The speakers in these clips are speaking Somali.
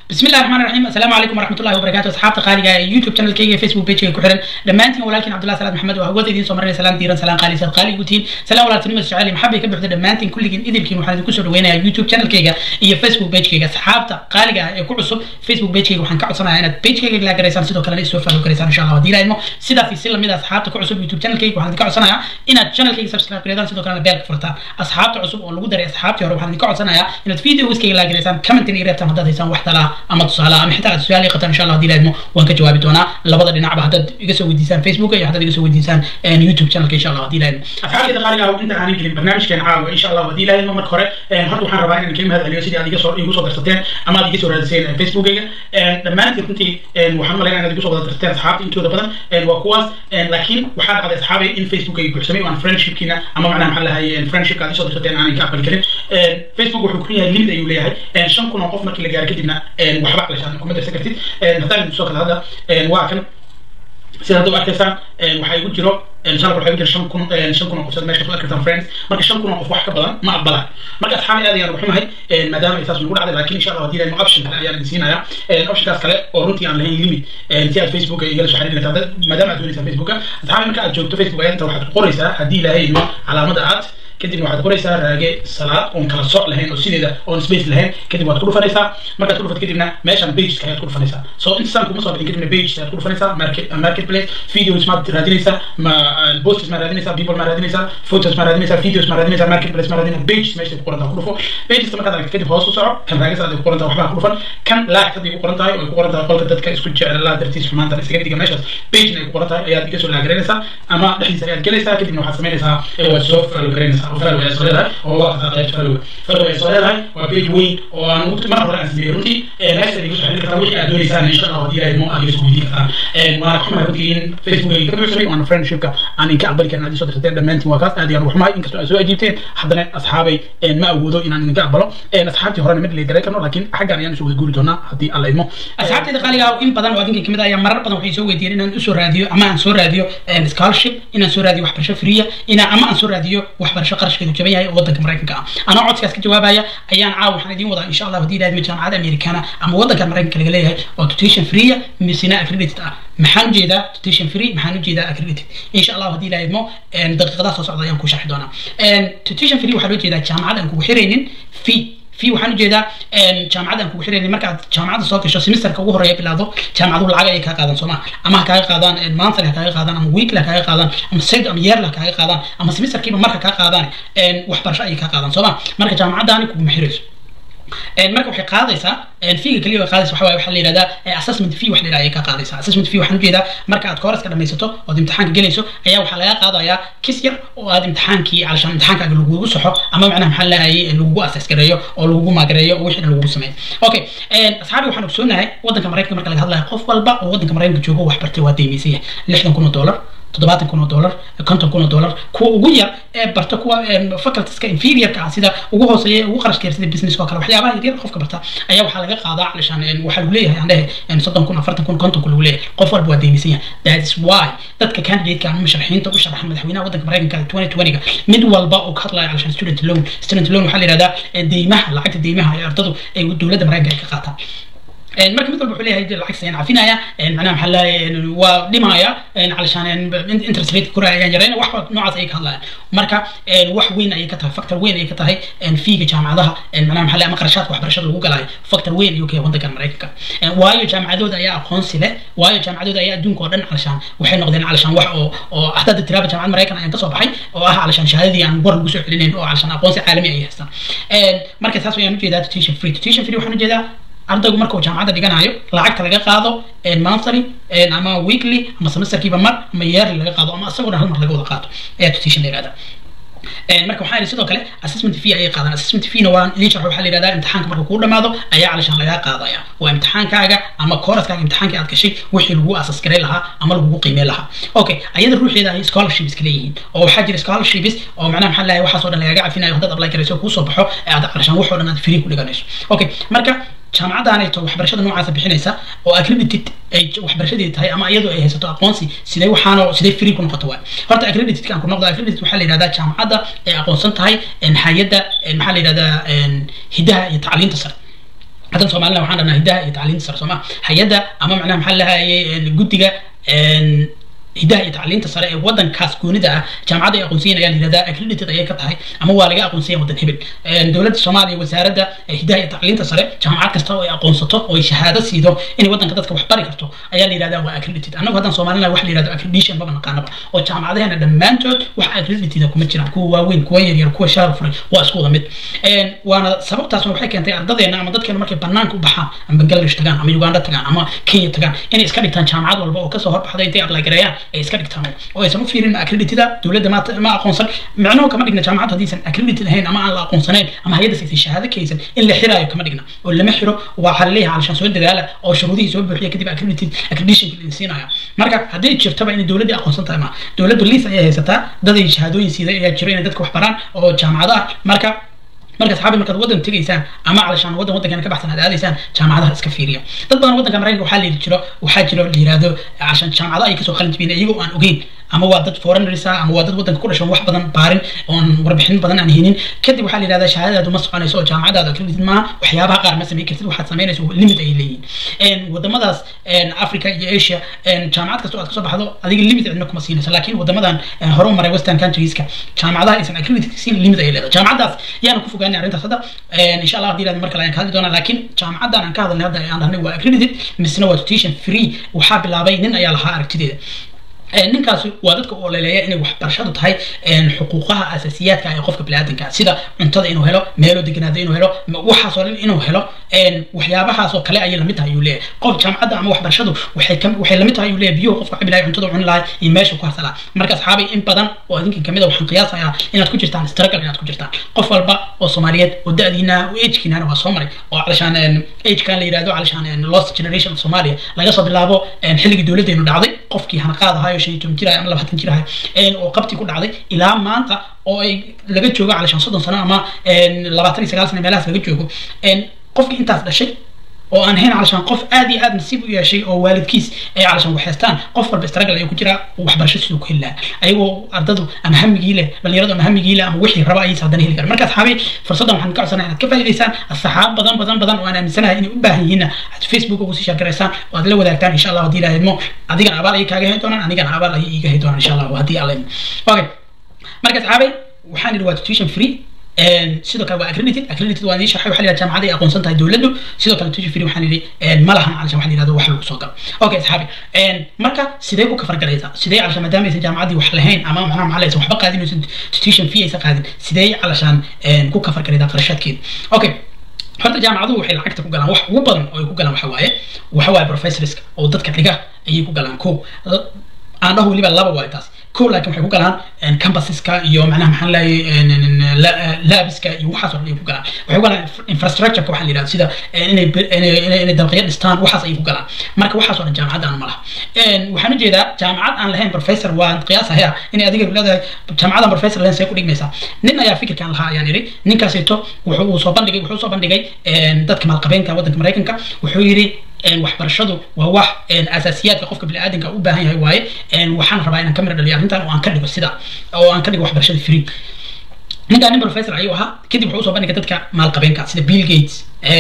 bismi illahi raxmaan raxiim assalaamu calaykum waraxmatullahi wabarakatu asxaabta qaaliga ee youtube channelkayga iyo facebook pagega ku xiran dhammaantiin walaalkiin cabdullahi salaad maxamed oo hawada idiin soo marinaya salaan diiran salaan qaali saad qaali gutiin salaan walaaltinimo jecel maxabay ka buuxda dhammaantiin kulligiin idilkiin waxaan idinku soo dhaweynayaa youtube channelkayga iyo facebook pagekayga asxaabta qaaliga ah ee ku cusub facebook pagekayga waxaan ka codsanayaa inaad pagekayga la garaysaan sidoo kalena isoo follow garaysaan insha allah haddii ilaahimo sidaas iyo si lamid ah asxaabta ku cusub youtube channelkayga waxaan idinka codsanayaa inaad channelkayga subscribe gareydaan sidoo kalena beelka furtaan asxaabta cusub oo lagu daray asxaabtii hore waxaan idinka codsanayaa inaad videoskayga la garaysaan commentina iyo reebtaan haddaad haysaan wax talaa ama tusaale ama xitaa aad su-aal ii qataan insha allah haddii ilaahimo waan ka jawaabi doonaa labada dhinacba haddaad iga soo weydiisaan facebook iyo haddaad iga soo weydiisaan youtube channelka insha allah haddii ilaahimo asxaabteeda qaaliga ah inta aanan gelin barnaamijkeena caawa insha allah haddii ilaahimo marka hore horta waxaan rabaa inaan kaga mahad celiyo sidii aad iga soo igu soo darsateen ama aad iga soo raadiseen facebookayga dhammaantiin runtii waxaan umalaynaya inaad igu soo wada darsateen asxaabta intooda badan waa kuwaas laakiin waxaa dhacday asxaabay in facebook ay buuxsamay oo aan friendshipkiina ama macnaha maxaa lahay friendshipka aad isoo darsateen aanan ka aqbali karin facebook wuxuu ku yahay limit ayuu leeyahay shan kun oo qof markii la gaaro kadibna waxba aqlashaan kuma darsan kartid haddaan soo kale hadda waa kan sida hadda u arkaysaan waxaa igu jiro inshallah waxaa igu jira shan kun shan kun oo qof sida meesha ku arkaysaan friends marka shan kun oo qof wax ka badan ma aqbalaan marka asxaabi aad ayaan uxumahay maadaama ay saas nagu dhacday laakiin insha allah haddii ilahay option kale ayaan idin siinayaa optionkaas kale oo runtii aan lahayn limit si aad facebook igala soo xiriiri kartaa maadaama aad doonaysaa facebooka asxaabi marka aad joogto facebook ayaa inta waxaad ku qoraysaa haddii ilaahay imo calaamada aad kadibna waxaad qoraysaa raage salaad oon kala soc lahayn oo sideeda oon space lahayn kadib waad ku dhufanaysaa markaad ku dhufato kadibna meeshan pageska ayaad ku dhufanaysaa so intasaan kuma soo bixin kadibna page ayaad ku dhufanaysaa market marketplace videos maad raadinaysaa ma posts ma raadinaysaa people ma raadinaysaa photos ma raadinaysaa videos ma raadinaysaa marketplace ma raadinaysaa pages meesha ku qoran tahay ku dhufo pageska markaad aragto kadib hoos u soco kan raage salaad ay ku qoran tahay waxbaa ku dhufan kan laag hadday ku qoran tahay oo ay ku qoran tahay qolka dadka isku jeclaa dartiis xumaanta iskaga dhiga meeshaas pagena ay ku qoran tahay ayaad iga soo laagaraynaysaa ama dhexdiisa ayaad gelaysaa kadibna waxaad samaynaysaa waad soo follow garaynaysaa oo follow ayaad soo leedahay oo waa qataa qayb follow follow ayaad soo leedahay waa page weyn oo aan ugu mar hore aan sameeyey runtii meesha iga soo xiriiri kartaa wixii aad doonaysaan insha allah haddii ilahay mo aad iga soo weydiin kartaan waana xumahay runtii in facebook ay ka buuxsamay waana friendshipka aan inka aqbali karin aad isoo dirsateen dhammaantiin waa kaas aad ayaan ugu xumahay inkastoo aad soo ajiibteen haddana asxaabay ma awoodo inaan idinka aqbalo asxaabtii horena mid leegaray karno laakiin xaggan ayaan usoo wada guuri doonaa haddii alla idmo asxaabteeda qaaliga ah in badan oo adinka kamid ah ayaa marar badan waxay soo weydiiyeen inaan usoo raadiyo ama aan soo raadiyo scholarship inaan soo raadiyo waxbarasho freeya inaan ama aan soo raadiyo waxbarasho qarashkeedu jaban yahay oo waddanka maraykanka ah anoo codkaas ka jawaabaya ayaan caawa waxaan idiin wadaa insha allah haddii ilaahdo jaamacada americana ama waddanka maraykanka laga leeyahay oo tutation freeya misina accredited ah maxaan ujeedaa tutation free maxaan ujeedaa accredited insha allah haddii ilaah idmo daqiiqadaha soo socda ayaan ku sharxi doonaa tutation free waxaa loo jeedaa jaamacad aan kugu xiraynin fee في waxaan ujeedaa jaamacada aan kugu xiraynin markaad jaamacada soo gasho semesterka ugu horeeya bilaado jaamacaduhu lacag ayay kaa qaadan sooma ama ha kaaga qaadaan monthly ha kaaga qaadaan ama weekly ha kaaga qaadaan ama side ama yearly ha kaaga qaadaan ama semesterkiiba marka kaa qaadaan waxbarasho ayay kaa qaadan sooma marka jaamacadaani kuguma xirayso marka waxay qaadaysaa fiiga kaliya way qaadaysa waxaa waxaa la yidhahdaa assessment fee wax la yidhahda ayay ka qaadaysaa assessment fee waxaan ujeedaa marka aad kooraska dhamaysato ood imtixaanka gelayso ayaa waxaa laga qaadayaa kis yar oo aad imtixaankii calashaan imtixaankaaga lagugu saxo ama macnaha maxaa lahayay lagugu assess gareeyo oo lagugu maagareeyo oo wixii dhan lagugu sameeyo okay asxaabi waxaan ogsoonahay waddanka maraykanka marka laga hadlayo qof walba oo waddanka maraykanka joogo wax bartay waa deymaysan yahay lixdan kun oo dollar toddobaatan kun oo dollar konton kun oo dollar kuwa ugu yar ee barta kuwa facultieska inferiorka ah sida ugu hooseeya ugu qarashka yar sida business oo kale waxyaabaha yaryar qofka barta ayaa waxaa laga qaadaa calishaan waxaa lagu leeyahay aan dhehe soddon kun afartan kun konton kun lagu leeyahay qof walba waa deymisan yahay that is why dadka candidate-ka ama musharaxiinta u sharaxa madaxweynaha waddanka maraykanka twenty twenty-ga mid walba oo ka hadlaya calishaan student loan student loan waxaa la yihahdaa deymaha lacagta deymaha ee ardadu ay dowladda maraykanka ay ka qaataan marka mid walba wuxuu leeyahay lacagta ayaan cafinaya macnaha maxaa lahay waa dhimaya calashaan interest rate kora ayaan yarayna wax noocaas ayay ka hadlayaan marka wax weyn ayay ka tahay factor weyn ayay ka tahay fiiga jaamacadaha macnaha maxaa lahay ama qarashaadka waxbarashada lagu galaayo factor weyn ayuu ka yahay waddankan maraykanka waayo jaamacadooda ayaa aqoonsi leh waayo jaamacadooda ayaa adduunka oo dhan calashaan waxay noqdeen calashaan wax oo oo hadda tiraaba jaamacad maraykan ayaan kasoo baxay oo ah calashaan shahaadadii aan war lagu soo celinayn oo calashaan aqoonsi caalami ay haystaan marka taas ayaan ujeedaa tutation free tutation free waxaan ujeedaa ardaygu marka uu jaamacadda dhiganayo lacagta laga qaado monthly ama weekly ama semesterkiiba mar ama yearly laga qaado ama asagoo dhan hal mar laga wada qaato ayaa tutation la yihahdaa marka waxaa yidhi sidoo kale assessment fee ayay qaadaan assessment feena waa idin sharxo waxaa la yidhahdaa imtixaanka marka kuu dhamaado ayaa calishaan lagaa qaadaya waa imtixaankaaga ama kooraskaaga imtixaankii aad gashay wixii lagu asas garay lahaa ama lagugu qiimey lahaa okay ayada ruuxeeda ay scholarships ka leeyihiin oo waxaa jira scholarships oo macnaha maxaa lahay waxaasoo dhan lagaga cafinayo haddaad apply garayso kuusoo baxo aad calishaan waxoo dhan aad free ku dhiganayso okay marka jaamacadaanayto waxbarashada noocaasa bixinaysa oo accredited ay waxbarashadeedi tahay ama iyadoo ay haysato aqoonsi sidee waxaano sidee free ku noqoto waay horta accreditedka aan ku noqdo accredited waxaa la yidhahdaa jaamacadda ay aqoonsan tahay hay-adda maxaa la yidhahdaa hidaha iyo tacliinta sare haddan soomaalina waxaan dhahnaa hiddaha iyo tacliinta sare sooma hay-adda ama macnaha maxaa lahayay guddiga hiddaha iyo tacliinta sare ee wadankaas goonida ah jaamacadda ay aqoonsiyen ayaa la yihahdaa accredited ayay ka tahay ama waa laga aqoonsanya wadan hebel dowladda soomaaliya wasaaradda hiddaha iyo tacliinta sare jaamacad kasta oo ay aqoonsato oo ay shahaado siido inay wadanka dadka wax bari karto ayaa la yihahdaa waa accredited annagu haddaan soomaalina wax la yihahdo accreditation maba naqaanaba oo jaamacadaheena dhammaantood wax accredited kuma jiraan kuwa waaweyn kuwa yaryar kuwa shaar furay waa isku wada mid waana sababtaasna waxay keentay ardadeena ama dadkeena markay banaanka u baxaan ama bangladesh tagaan ama uganda tagaan ama kenya tagaan inay iska dhigtaan jaamacad walba oo kasoo horbaxda intay apply gareeyaan ay iska dhigtaan oo aysan u fiirin accreditida dowladda ma ma aqoonsan micnuhu kama dhigna jaamacad haddaysan accredited ahayn ama aan la aqoonsanayn ama hay'adda saysan shahaado ka haysan in la xiraayo kama dhigna oo lama xiro waxaa la leeyahay calashaan soo dadaala oo shuruudihii soo buuxiya kadib accredited accreditation la siinaya marka haddii jirtaba inay dowladda aqoonsan tahay ma dowladdu liis ayay haysataa dad ay shahaadooyin siida ayaa jiro inay dadka wax baraan oo jaamacado ah marka marka saxaabi markaad waddan tegaysaan ama calashaan waddan waddankan ka baxsan aad aadaysaan jaamacadaha iska fiiriya dad badan waddanka maraykanka waxaa la yidhi jiro waxaa jiro la yihahdo calashaan jaamacado ay kasoo qalin jibiyeen iyagoo aan ogeyn ama waa dad foreigners ah ama waa dad waddanka ku dhashan wax badan baarin oon warbixin badan aan haynin kadib waxaa la yidhahdaa shahaadadaadu ma soconayso oo jaamacadaada accredited maaha waxyaabaha qaar ma samayn kartid waxaad samaynayso limit ay leeyihin wadamadaas africa iyo asia jaamacad kasta oo aad kasoo baxdo adiga limit cidna kuma siinayso laakiin wadamadan hore u maray western countries-ka jaamacadaha aysan accredited siin limit ay leedahay jaamacadaas yaana ku fogaanay arrintaas hadda insha allah haddii ilaahdo mar kale ayaan ka hadli doonaa laakiin jaamacadan aan ka hadalnay hadda aan dhahnay waa accredited misna waa tuition free waxaa bilaabay nin ayaa lahaa aragtideeda ninkaasi waa dadka u oleeleeya inay waxbarashadu tahay xuquuqaha asaasiyaadka ee qofka biniaadanka sida cuntada inuu helo meelo deganaada inuu helo waxaasoo dhan inuu helo waxyaabahaasoo kale ayay lamid tahay ayuu leeyahay qof jaamacadda ama waxbarashadu waxay waxay lamid tahay ayuu leeyahay biyuhu qofka cabi lahay cuntada cuni lahay iyo meesha ku harsalaa marka asxaabay in badan oo idinkan kamid a waxaan qiyaasayaa inaad ku jirtaan struggle inaad ku jirtaan qof walba oo soomaaliyeed oo da-diina oo agkiinana waa soo maray oo calashaan agekan la yidhahdo calashaan lost generation of somalia laga soo bilaabo xilligii dowladdeenu dhacday qofkii hanaqaad ahayo shan iyo toban jir ahay ama labaatan jir ahay oo qabti ku dhacday ilaa maanta oo ay laga joogo calashaan soddon sano ama labaatan iyo sagaal sano meelahaas laga joogo qofkii intaas dhashay oo aan ahayn calashaan qof aad iyo aad nasiib u yeeshay oo waalidkiis ay calashaan waxhaystaan qof walba struggle ayuu ku jiraa waxbarasho siduu ku heli lahaa ayagoo ardadu ama hamigii leh dhalinyaradu ama hamigii leh ama wixii raba ayaysa haddana heli karan marka asxaabi fursaddan waxaan ka codsanaa inaad ka faa'iidaysaan asxaab badan badan badan oo aan aaminsanahay inay u baahan yihiinna aad facebook ugu sii shaargaraysaan oo aad la wadaagtaan insha allah haddii ilaahidmo adigana abaal ayay kaaga heli doonaan anigana abaal ayay iiga heli doonaan insha allah haddii alla idmo okay marka asxaabay waxaan idhi waa tuition free sidoo kale waa accredited accredited waa idin sharxay waxaa la yidhaha jaamacada ay aqoonsan tahay dowladdu sidoo kale tuition free waxaan idhi ma lahan calashan waxa la yidhahdo wax lagu soo galo okay asxaabi marka sidee ku kafargalaysaa sidee calashaan maadaama aysan jaamacaddii wax lahayn ama macnaha maxaa laysan waxba qaadin aysan tuition fee aysan qaadin sidee calashaan ku kafargalaysaa qarashaadkeeda okay horta jaamacaduhu waxay lacagta ku galaan wax ugu badan oo ay ku galaan waxa waaye waxa waaye professorska oo dadka dhiga ayay ku galaan ko aan dhaho weliba laba waayo taas ko laakiin waxay ku galaan campusiska iyo macnaha maxaan leeyahay laabiska iyo waxaas oo dhan ay ku galaan waxay ku galaan infrastructureka waxaa la yidhahda sida inay inay inay dalqiyo dhistaan waxaas ayay ku galaan marka waxaas oo dhan jaamacadda ma laha waxaan ujeedaa jaamacad aan lahayn professor waan qiyaasahaya inay adiga leedahay jaamacadaan professor lahayn see ku dhigmaysaa nin ayaa fikirkan lahaa ayaan idhi ninkaasito wuxuu uu soo bandhigay wuxuu soo bandhigay dadka maalqabeenka waddanka maraykanka wuxuu yidhi waxbarashadu waa wax asaasiyaadka qofka biniaadanka u baahan yahay waaye waxaan rabaa inaan ka mira dhaliyo arrintan oo aan ka dhigo sida oo aan ka dhigo waxbarashada free ninkaan nin professor ayuu ahaa kadib wuxuu usoo bandhigay dadka maalqabeenka sida bill gates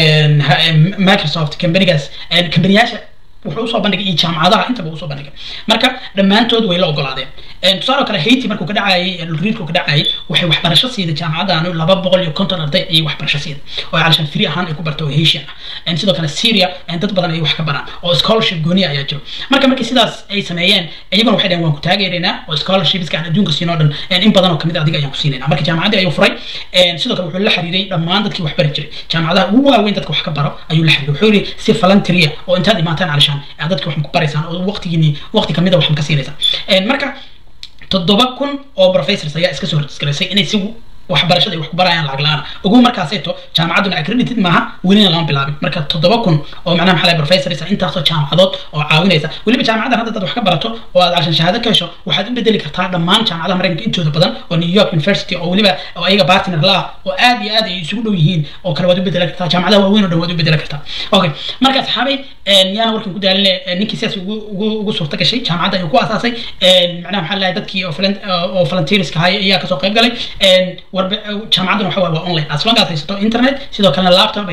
microsoft kambanigaas kambaniyaasha wuxuu usoo bandhigay iyo jaamacadaha intaba usoo bandhigay marka dhammaantood way la ogolaadeen tusaale kale haiti markuu ka dhacayay dhulriidku ka dhacayay waxay waxbarasho siida jaamacaddaanu laba boqol iyo konton arday ayay waxbarasho siida oo calashaan free ahaan ay ku barto oo hesian ah sidoo kale syria dad badan ay wax ka baraan oo scholarship gooniya ayaa jiro marka markii sidaas ay sameeyeen iyaguna waxay dhaheen waan ku taageeraynaa oo scholarshipska aan adduunka siin oo dhan in badan oo kamid adiga ayaan ku siinayna marka jaamacaddii ayuu furay sidoo kale wuxuu la xiriiray dhammaan dadkii wax bari jiray jaamacadaha ugu waaweyn dadka wax ka baro ayuu la xiriiray wuxuu yidhi si volunteeria oo intaad imaataan calashaan aad dadka wax ku baraysaan oo waqtigiini waqti kamid a wax ka siinaysaan marka toddoba kun oo professors ayaa iska soo registraysay inay si waxbarashada ay wax ku barayaan lacag la-aan ugu markaaseeto jaamacadduna accredited maaha welina lama bilaabin marka toddoba kun oo macnaha maxaa lahay professors intaasoo jaamacadood oo caawinaysa weliba jaamacaddan hadda dad wax ka barato oo aad cashan shahaado ka hesho waxaad u bedeli kartaa dhammaan jaamacadaha maraykanka intooda badan oo new york university oo weliba oo ayaga partner la ah oo aad iyo aad ay isugu dhow yihiin oo kale waad u bedeli kartaa jaamacadaha waaweyn oo dhan waad u bedeli kartaa okay marka asxaabay yaana warkan ku daaline ninkii sidaas ugu ugu ugu suurta gashay jaamacadda ayuu ku asaasay macnaha maxaa lahay dadkii oo volunteerska ahay ayaa kasoo qayb galay jaamacadduna waxa waa online as long as haysato internet sidoo kalena laptop iyo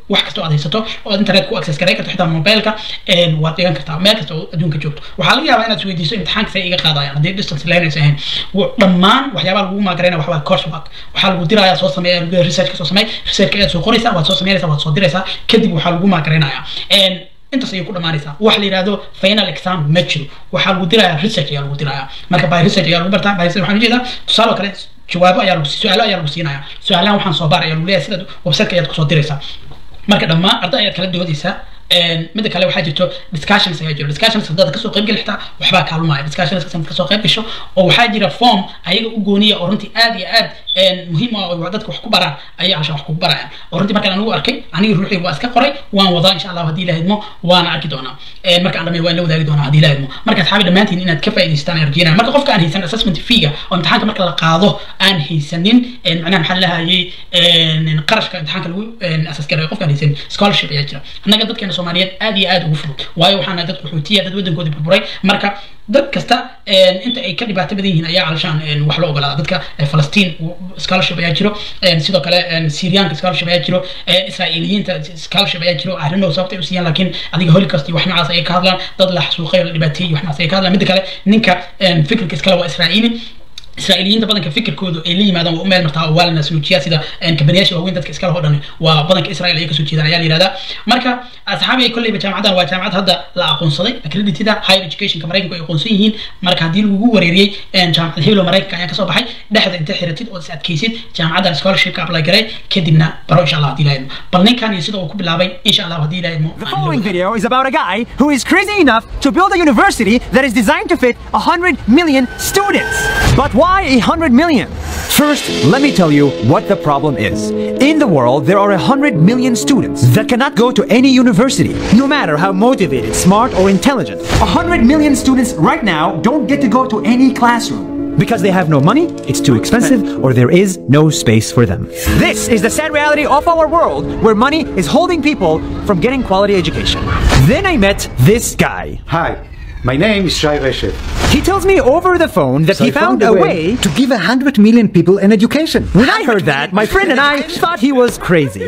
wax kasta oo aad haysato oo aad internet ku access garay karto xitaa mobileka waad dhigan kartaa meel kasta oo adduunka joogto waxaa laga yaabaa inaad isweydiiso imtixaanka say iga qaadayaan haddii distance learners ahayn dhammaan waxyaabaha lagu maagarayna waxbaa course work waxaa lagu dirayaa soo sameeya research ka soo sameey research ayaad soo qoraysaa waad soo sameynaysaa waad soo diraysaa kadib waxaa lagu maagaraynayaa intaas ayay ku dhamaanaysaa wax la yidhahdo final exam ma jiro waxaa lagu dirayaa research ayaa lagu dirayaa marka by research ayaa lagu bartaa by research waxaan ujeedaa tusaale oo kale jawaabo ayaa lagu su-aalo ayaa lagu siinaya su-aalahan waxaan soo baar ayaa lagu leeyahay sidaad websiteka ayaad kusoo diraysaa marka dhammaan arday ayaad kala doodaysaa midda kale waxaa jirto discussions ayaa jiro discussions haddaad kasoo qayb geli xitaa waxbaa kaalumaya discussions haddaad kasoo qayb gasho oo waxaa jira form ayaga u gooniya oo runtii aad iyo aad muhiim ah oo dadka wax ku baraan ayaa halshan wax ku barayaan oo runtii markaan anigu arkay anigi ruuxii waa iska qoray waan wadaa insha allah haddii ilaha idmo waana arki doonaa marka aan dhamay waan la wadaagi doonaa haddii ilaha idmo marka asxaabi dhammaantiin inaad ka faa'idaystaan ayaan rajeynaya marka qofka aan haysan assessment feega oo imtixaanka marka la qaado aan haysanin macnaha maxaa lahayay qarashka imtixaanka lagu asas garayo qofka aan haysanin scholarship ayaa jira annaga dadkeena soomaaliyeed aad iyo aad ugu fudud waayo waxaana dad qaxootiya dad waddankoodii burburay marka dad kasta inta ay ka dhibaato badan yihiin ayaa alshaan wax loo ogolaada dadka falastiin scholarship ayaa jiro sidoo kale syrianka scholarship ayaa jiro israa'iiliyiinta scholarship ayaa jiro arrinoo sababta ay u siiyaan laakiin adiga holocaust iyo wax noocaas ayay ka hadlaan dad la xasuuqay oo la dhibaateeyey wax noocaas ayay ka hadlaan midda kale ninka fikirka iskale waa israa'iili israa'iiliyiinta badanka fikirkoodu ay la yimaadaan waa u meel martaa oo waa la nasnuujiyaa sida kabaniyaasha waaweyn dadka iskale oo dhan waa badanka israel ayay kasoo jeedaan ayaa la yihahdaa marka asxaabi kolleyba jaamacadan waa jaamacad hadda la aqoonsaday accredited higher educationka maraykanku ay aqoonsan yihiin marka haddii lagugu wareeriyey jaamacad heblo maraykanka ayaa kasoo baxay dhexda inta xiratid oo is adkaysid jaamacadan scholarshipka apply garay kadibna baro insha allah haddii ilaha bal ninkan iyo sida uu ku bilaabay insha allah haddii ilaha The following video is about a guy who is crazy enough to build a university that is designed to fit 100 million students. But why 100 million? First, let me tell you what the problem is. In the world, there are 100 million students that cannot go to any university, no matter how motivated, smart, or intelligent. 100 million students right now don't get to go to any classroom. Because they have no money, it's too expensive, or there is no space for them. This is the sad reality of our world where money is holding people from getting quality education. Then I met this guy. Hi, my name is Shai Reshev. He tells me over the phone that he I found a way to give a hundred million people an education. When I heard that, my friend and I thought he was crazy.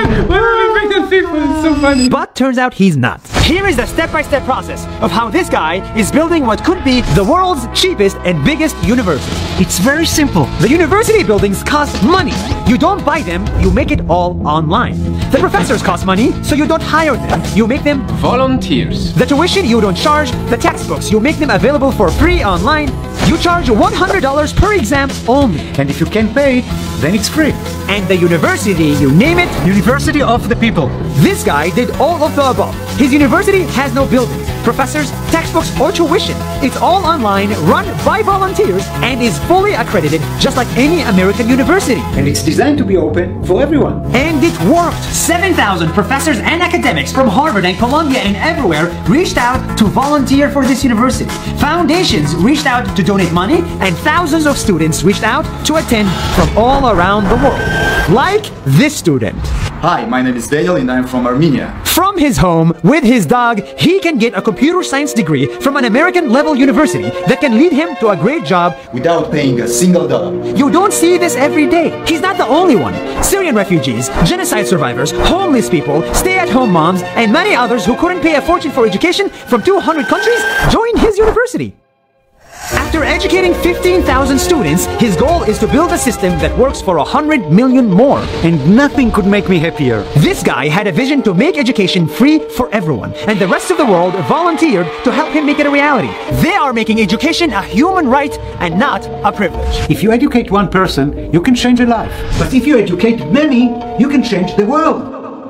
But turns out he's not. Here is the step by step process of how this guy is building what could be the world's cheapest and biggest university. It's very simple. The university buildings cost money. You don't buy them, you make it all online. The professors cost money, so you don't hire them, you make them Volunteers. the tuition you don't charge, the textbooks you make them available for free online. You charge $100 per exam only. And if you can't pay it, then it's free. And the university, you name it, University of the people. this guy did all of the above. His university has no buildings, professors, textbooks, or tuition. It's all online, run by volunteers, and is fully accredited just like any American university. And it's designed to be open for everyone. And it worked! 7,000 professors and academics from Harvard and Columbia and everywhere reached out to volunteer for this university. Foundations reached out to donate money, and thousands of students reached out to attend from all around the world. Like this student. Hi, my name is Daniel and I'm from Armenia. From his home, with his dog, he can get a computer science degree from an American level university that can lead him to a great job. Without paying a single dollar. You don't see this every day. He's not the only one. Syrian refugees, genocide survivors, homeless people, stay at home moms, and many others who couldn't pay a fortune for education from 200 countries joined his university. After educating 15,000 students, his goal is to build a system that works for 100 million more. And nothing could make me happier. This guy had a vision to make education free for everyone, and the rest of the world volunteered to help him make it a reality. They are making education a human right and not a privilege. If you educate one person, you can change a life. But if you educate many, you can change the world.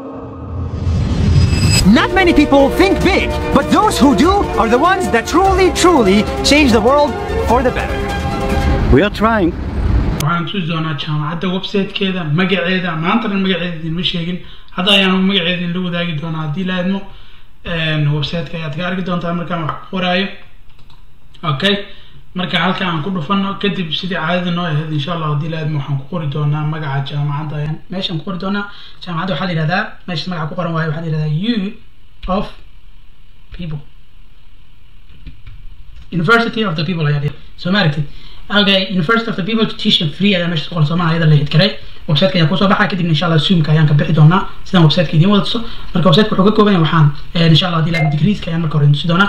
Not many people think big, but those who do are the ones that truly, truly change the world for the better. We are trying. waxaan tusi doonaa jaamacadda websitekeeda magaceeda maantana magaceeda idinma sheegin hadda ayaan magaceeda idinla wadaagi doonaa haddii la idmo websiteka ayaad ka arki doontaa markaan wax ku qoraayo okay marka halka aan ku dhufano kadib sidii caadada noo ahayd insha allah haddii la idmo waxaan ku qori doonaa magaca jaamacadda ayaan meeshaan ku qori doonaa jaamacadda waxaa la yihahdaa meesha magaca ku qoran waayo waxaa la yihahdaa u of people University of the People ayaa dhihi soo ma aragtid okay University of the People to teach them free ayaa meesha ku qoran soo maaha iyada la hid karay websiteka ayaa kusoo baxa kadibna insha allah zoomka ayaan ka bixi doonaa sidaan websiteka idiin wada tuso marka websiteka wuxuu ka kooban yahay waxaan insha allah hadii la degreeska ayaan marka hore tusi doonaa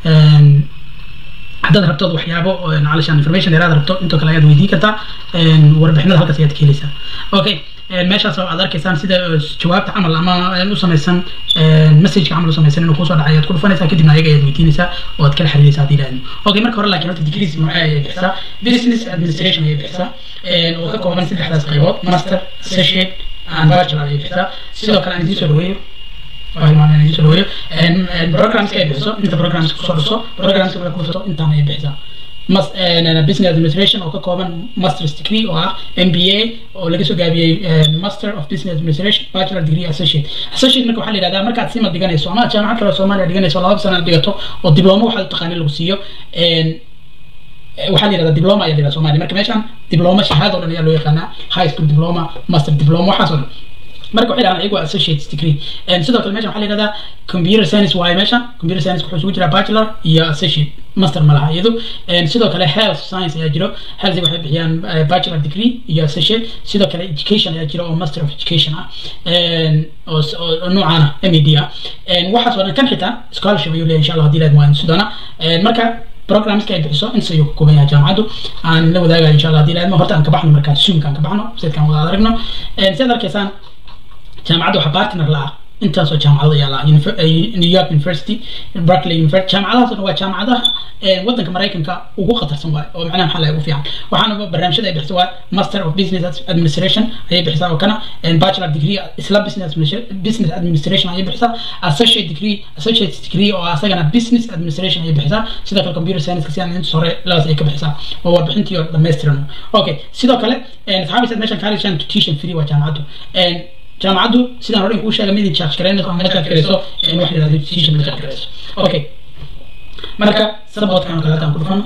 haddaad rabto waxyaabo calishaan information dheeraad rabto intoo kale ayaad weydii kartaa warbixinada halkaas ayaad ka heleysaa okay meeshaas aad arkaysaan sida jawaabta camal ama u samaysan messageka camal u samaysan inuu kusoo dhacay ayaad ku dhufanaysaa kadibna ayaga ayaad weydiinaysaa oo aad kala xiriiraysaa haddii ilaahdo okay marka hore laakiin horta degrees maxay ayay bixisaa business administration ayay bixisaa oo ka kooban saddexdaas qaybood master associate and bachelor ayay bixisaa sidoo kale aan idiin soo dhaweeyo soo dhaweeyo programska ay bixiso inta programska kusoo dhiso programska ku dhiso intaan ayay bixisaa mas business administration oo ka kooban master's degree oo ah MBA oo laga soo gaabiyey master of business administration bachelor degree associate associate marka waxaa la yidhahdaa markaad sima dhiganayso ama jaamacad kale oo Soomaaliya dhiganayso laba sano aad dhigato oo diploma waxaad taqaanay lagu siiyo waxaa la yidhahdaa diploma ayaa la yidhahdaa Soomaaliya marka meeshan diploma shahaado dhan ayaa loo yaqaanaa high school diploma master diploma waxaas oo dhan marka waxay dhahaan iyagu associate degree sidoo kale meeshan waxaa la yidhahdaa computer science waaye meeshan computer science wuxuu isugu jiraa bachelor iyo associate master ma laha iyadu sidoo kale health science ayaa jiro health waxay bixiyaan bachelor degree iyo associate sidoo kale education ayaa jiro oo master of education ah oo noocaana m e d ah waxaas oo dhan kan xitaa scholarship ayuu leeyahay insha allah hadii laad waan sidona marka programska ay bixiso inta ayuu ka kooban yahay jaamacaddu aan la wadaagayo insha allah hadii laadmo horta aan ka baxno markaa zoomka aan ka baxno websitekan wada aragno sidaad arkaysaan jaamacadda waxaa partner la ah intaasoo jaamacado ayaa laha new york university berkeley university jaamacadahaas oo dhan waa jaamacadaha waddanka maraykanka ugu khatarsan waay oo macnaha maxaa laga ugu fiican waxaana barnaamijyada ay bixiso waa master of business administration ayay bixisaa oo kana bachelor degree isla business business administration ayay bixisaa associate degree associate degree oo asagana business administration ayay bixisaa sidoo kale computer science si aan inta hore labadaas ay ka bixisaa oo warbixintii oo dhammaystiran okay sidoo kale asxaabisaad meeshan kaalishan tuition free waa jaamacaddu jaamacaddu sidaan hore kuu sheegay mid charge garaynayso ama charge garayso wax la yidhahdo institution ma charge garayso okay marka sabotkan kale haddaan ku dhufano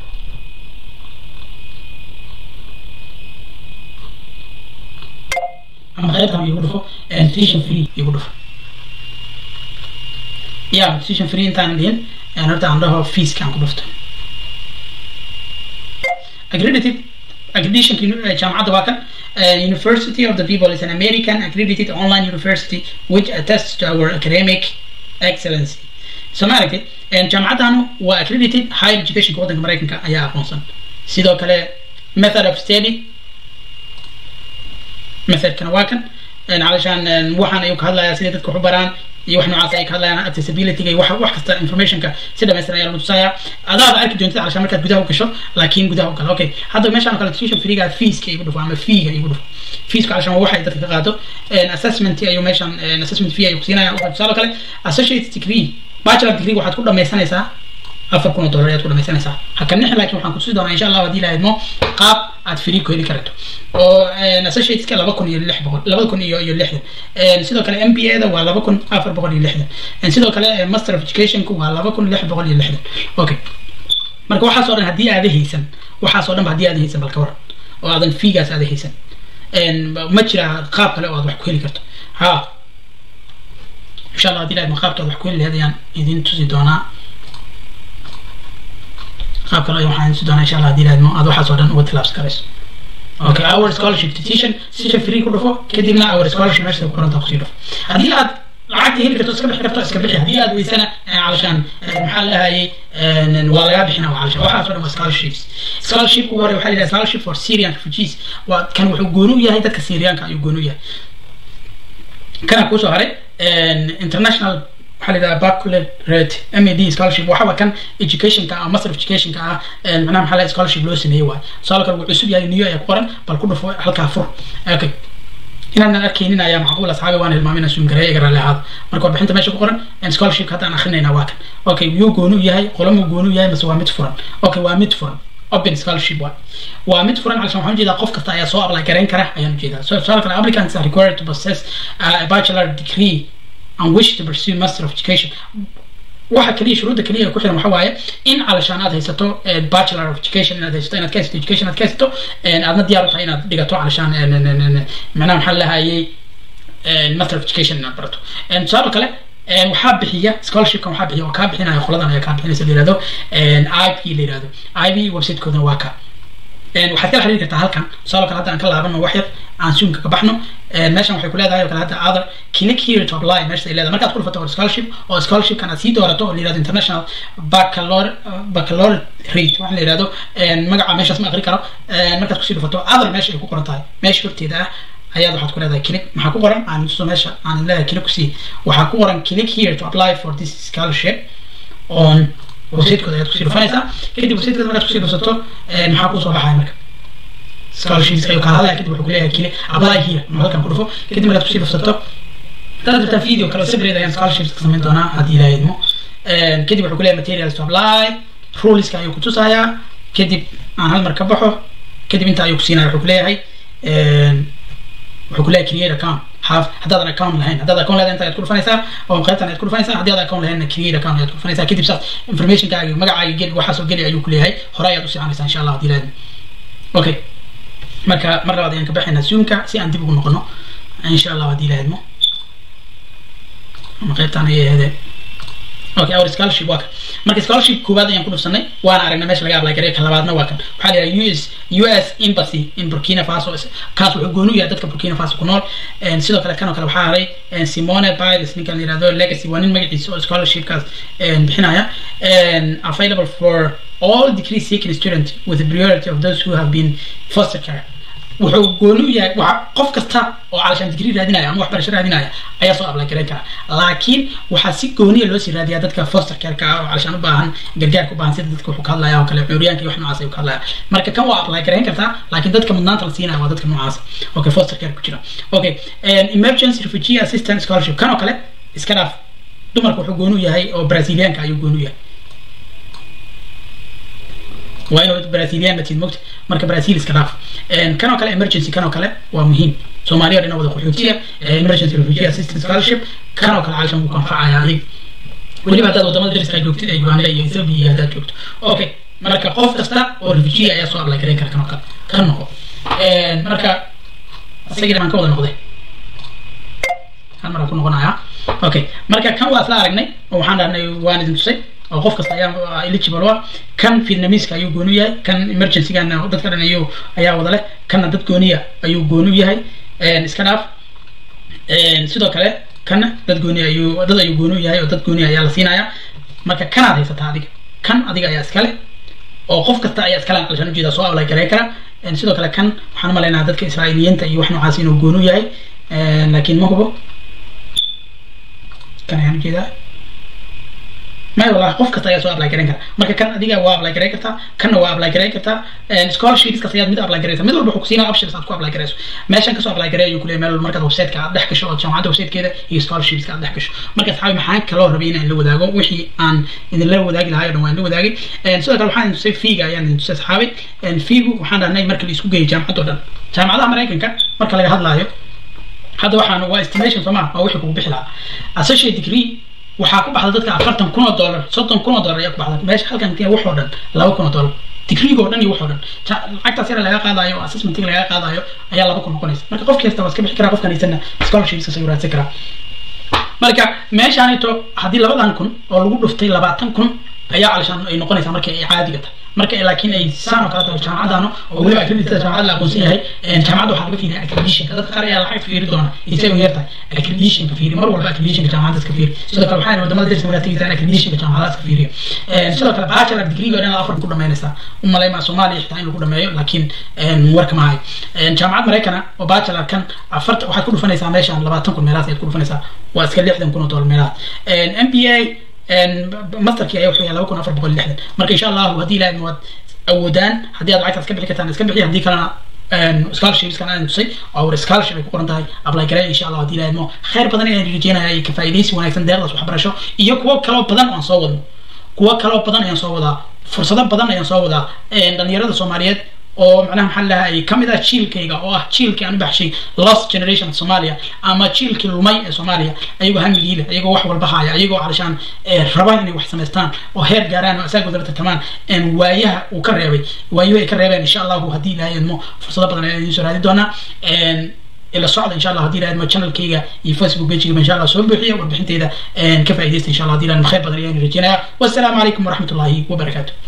ama qaybtan igu dhufo institution free igu dhufo ya institution free intaan dhihin horta aan dhaho feeskaan ku dhufto accredited accreditation jaamacadda waa kan University of the People is an American accredited online university which attests to our academic excellency. So ma aragtid jaamacaddaanu waa accredited higher educationka waddanka maraykanka ayaa aqoonsan sidoo kale method of study methodkana waa kan علشان waxaan ayuu ka hadlayaa sidai dadka wax u baraan iyo wax noocaas ay ka hadlayaan accessibility-ga iyo wax wax kasta informationka si dhamaystiran ayaa lagu tusayaa adaaba arki doontid علشان markaad gudaha u gasho laakiin gudaha u galo okay hadda meeshaan oo kale tuition free-ga feeska igu dhufo ama fee-ga igu dhufo feesku علشان waa waxay dadka ka qaado assessment ayuu meeshaan assessment fee ayuu kusiinaya tusaale kale associate degree bachelor degree waxaad ku dhamaysanaysaa afar kun oo dollar ayaad ku dhamaysanaysaa hakanix laakiin waxaan kutusi doonaa insha allah haddii la idmo qaab aad free ku heli karto oo associateska laba kun iyo lix boqol laba kun iyo iyo lixdan sidoo kale m b a da waa laba kun afar boqol iyo lixdan sidoo kale master of educationku waa laba kun lix boqol iyo lixdan okay marka waxaas oo dhan haddii aada haysan waxaas oo dhan ba haddii aada haysan balka waran oo aadan fiigaas aada haysan ma jira qaab kale oo aad wax ku heli karto ha insha allah haddii la idmo qaabka aad wax ku heli lahayd ayaan idin tusi doonaa qaab kale waxaan si doonaa insha allah haddii laadmo aad waxaas oo dhan uga tilaabsan karayso okay our scholarship petition session free ku dhufo kadibna our scholarship meesha ku qoranta kusii dhufo haddii aad lacagta heli karto iska bixi karto iska bixi haddii aad weysana علشان maxaa la dhahayay waa lagaa bixina علشان waxaas oo dhan waa scholarships scholarship ugu hore waxaa la yidhaha scholarship for Syrian refugees waa kan wuxuu gooni u yahay dadka Syrianka ayuu gooni u yahay kana kusoo haray international waxaa la yidhaha baccalaureate MAD scholarship waxaa kan educationka ah master of educationka ah macnaha maxaa la scholarship loo sameeyey waay su'aal kale wuu cusub yahay new ayaa ku qoran bal ku dhufo halkaa fur okay inaanan arkaynin ayaa macquul asxaabi waan hilmaamina suum gareeya iga raalli ahaada marka warbixinta meesha ku qoran scholarship haddaan akrinayna waa kan okay yuu goonu yahay qolomuu goonu yahay mase waa mid furan okay waa mid furan open scholarship waay waa mid furan calshan waxaan ujeedaa qof kasta ayaa soo apply garayn kara ayaan ujeedaa so su'aal kale applicants are required to possess a bachelor degree and wish to pursue master of education waxa kaliya shuruudda kaliya ku xiran waxa waaye in calashaan aad haysato bachelor of education inaad haysato inaad ka haysato education aad ka haysato aadna diyaar u tahay inaad dhigato calashaan macnaha maxaa lahayay master of education inaad barato tusaale kale waxaa bixiya scholarshipkan waxaa bixiya oo kaa bixinaya qoladan ayaa kaa bixinaysa la yihahdo ip la yihahdo ip websitekoodana waa ka waxaad kala xiriiri kartaa halkan tusaale kale hadda aan ka laabano wax yar aan zoomka ka baxno meeshan waxay ku leedahay oo kale hadda other click here to apply meesha ay leedahay markaad ku dhufato scholarship oo scholarshipkan aad sii doorato oo la yirahdo international baccalaureate baccalaureate waxaa la yirahdo magaca meeshaas ma aqri karo markaad kusii dhufato other meesha ay ku qoran tahay meesha horteeda ah ayaad waxaad ku leedahay click maxaa ku qoran aan tuso meesha aan leedahay click kusii waxaa ku qoran click here to apply for this scholarship on website-kooda ayaad kusii dhufanaysaa kadib website-kooda markaad kusii dhufato maxaa kusoo baxaya marka scholarships ayuu kala hadlaya kadib wuxuu kuleeyahay kile apply here ma halkan ku dhufo kadib markaad kusii dhufsato hadaad rabtaa video kale separate ayaan scholarships ka samayn doonaa haddii ilaahay idmo kadib wuxuu kuleeyahay materials to apply ruleska ayuu kutusayaa kadib aan hal mar ka baxo kadib inta ayuu kusiinaya wuxuu kuleeyahay wuxuu kuleeyahay create account have haddaadan account lahayn haddaad account leedahay inta ayaad ku dhufanaysaa oo qaybtan ayaad ku dhufanaysaa haddii aad account lahaynna create account ayaad ku dhufanaysaa kadib saas informationkaaga magacaaga geli waxaasoo geli ayuu kuleeyahay hore ayaad usii canaysaa insha allah haddii ilaahay okay marka mar labaad ayaan ka baxaynaa zoomka si aan dib ugu noqono insha allah haddii la idmo ama qaybtaan ayay ahaydeen okay our scholarship waa kan marka scholarship koowaad ayaan ku dhufsanay waana aragnay meesha laga apply gareey ka labaadna waa kan waxaa la yidhaha us us embassy in burkina faso kaas wuxuu gooni u yahay dadka burkina faso ku nool sidoo kale kan oo kale waxaa haray simone biles ninkan la yihahdo legacy waa nin magaciisa oo scholarshipkaas bixinaya available for all degree seeking student with the priority of those who have been foster care wuxuu gooni u yahay waxa qof kasta oo calashaan digrii raadinaya ama waxbarasho raadinaya ayaa soo apply gareyn kara laakiin waxaa si gooniya loo sii raadiyaa dadka foster careka ah oo calashaan u baahan gargaarka u baahan sida dadka wuxuu ka hadlaya oo kale curyaanka iyo wax noocaas ayuu ka hadlaya marka kan waa apply gareyn kartaa laakiin dadka mudnaanta la siinaya waa dadka noocaas okay foster care ku jira okay emergency refugee assistance scholarship kan oo kale iska dhaaf dumarka wuxuu gooni u yahay oo brazilianka ayuu gooni u yahay waa inuu brazilian matid mogta marka brazil iska dhaaf kan oo kale emergency kan oo kale waa muhiim soomaaliya dhina wada qaxootiya emergency refugee assistance scholarship kan oo kale calashan wuu ku anfacaya adig weliba haddaad wadamada dariska joogtid ee uganda iyo ethiopia iyo haddaad joogto okay marka qof kasta oo refugee ayaa soo apply gareyn kara kan oo kale kan noqo marka isagina baan ka wada noqday hal mar aan ku noqonayaa okay marka kan waa isla aragnay oo waxaan dhahnay waan idin tusay oo qof kasta ayaa eligible ah kan vietnamese ayuu gooni u yahay kan emergency-gana dadka dhan ayuu ayaa wada leh kanna dad gooniya ayuu gooni u yahay iska dhaaf sidoo kale kanna dad gooni ayuu dad ayuu gooni u yahay oo dad gooni ayaa la siinaya marka kanaad haysataa adiga kan adiga ayaa iskale oo qof kasta ayaa iskale aqlashaan ujeeda soo apply gareyn kara sidoo kale kan waxaan umalaynaa dadka israa'iiliyiinta iyo wax noocaas inuu gooni u yahay laakiin ma hubo kan ayaan ujeedaa may wallahi qof kasta ayaa soo apply gareyn kara marka kan adiga waa apply gareyn kartaa kanna waa apply gareyn kartaa scholarships kasta ayaad mid apply gareysa mid walba wuxuu kusiinaya options aad ku apply gareyso meeshan kasoo apply gareey ayuu kuleeyahay meel walba markaad website-ka aad dhex gasho oo jaamacadda website-keeda iyo scholarships aad dhex gasho marka asxaabi maxaan kaloo rabay inaan la wadaago wixii aan idinla wadaagi lahaa oo dhan waan la wadaagay sidoo kale waxaan idin tusay fiiga ayaan idin tusay asxaabi fiigu waxaan dhahnay marka la isku geeyo jaamacadda oo dhan jaamacadaha maraykanka marka laga hadlaayo hadda waxaan waa estimation soo maa waa wixii kugu bixi lahaa associate degree waxaa ku baxda dadka afartan kun oo dollar soddon kun oo dollar ayaa ku baxda meesha halkan kee wax oo dhan laba kun oo dollar digriga oo dhan iyo wax oo dhan lacagtaas yara laga qaadayo assessmentiga laga qaadayo ayaa laba kun noqonaysa marka qof kasta waa iska bixi karaa qofkan haysana scholarships ayuu raadsan karaa marka meeshaanito haddii labadan kun oo lagu dhuftay labaatan kun ayaa calishaan ay noqonaysaa marka ay caadiga tahay marka laakiin ay saan oo kale tahay jaamacadano oo weliba accredited jaamacad la aqoonsan yahay jaamacadda waxaa laga fiiriya accreditionka dadka qaar ayaa lacag fiiri doona isagoo yar tahay accreditionka fiiri mar walba accreditionka jaamacadda iska fiiri sidoo kale waxaa wadamada darsi markaa tegitaan accreditionka jaamacadaha iska fiiriya sidoo kale bachelor degree oo dhan afar ku dhamaynaysaa u malaymaa soomaaliya xitaa in lagu dhameeyo laakiin warka ma hayo jaamacad maraykana oo bachelor kan afarta waxaad ku dhufanaysaa meeshaan labaatan kun meelahaas ayaad ku dhufanaysaa waa iska lixdan kun oo dollar meelahaas m b a masterkii ayaa wuxuu yahay laba kun afar boqol lixdan marka insha allahu haddii ilaahay waad awoodaan haddii aad lacagtaas ka bixi kartaan iska bixi haddii kalena scholarships-kan aan tusay oo scholarship ay ku qoran tahay apply gareey insha allah haddii ilaahay mo khayr badan ayaan rajeynaya iyo ka faa'iidaysi wanaagsan deeqdaas waxbarasho iyo kuwo kaloo badan aan soo wadno kuwo kaloo badan ayaan soo wadaa fursado badan ayaan soo wadaa dhalinyarada soomaaliyeed oo macnaha maxaa lahaa ay kamid ah jiilkayga oo ah jiilkii aan u baxshay lost generation Soomaaliya ama jiilkii lumay ee Soomaaliya ayagoo hamigiile ayagoo wax walba haya ayagoo calashaan raba inay wax samaystaan oo heer gaaraan oo asaga wadada tartamaan en waayaha uu ka reebay waayaha ay ka reebeen insha Allah haddii ilaahay idmo fursado badan ayaan soo raadi doonaa en ila socda insha Allah haddii ilaahay idmo channelkayga iyo Facebook page-ga insha Allah soo buuxiya warbixintayda ka faa'iidaysta insha Allah haddii ilaahay khayr badan ayaan rajeynayaa wassalaamu calaykum waraxmatullaahi wabarakaatuh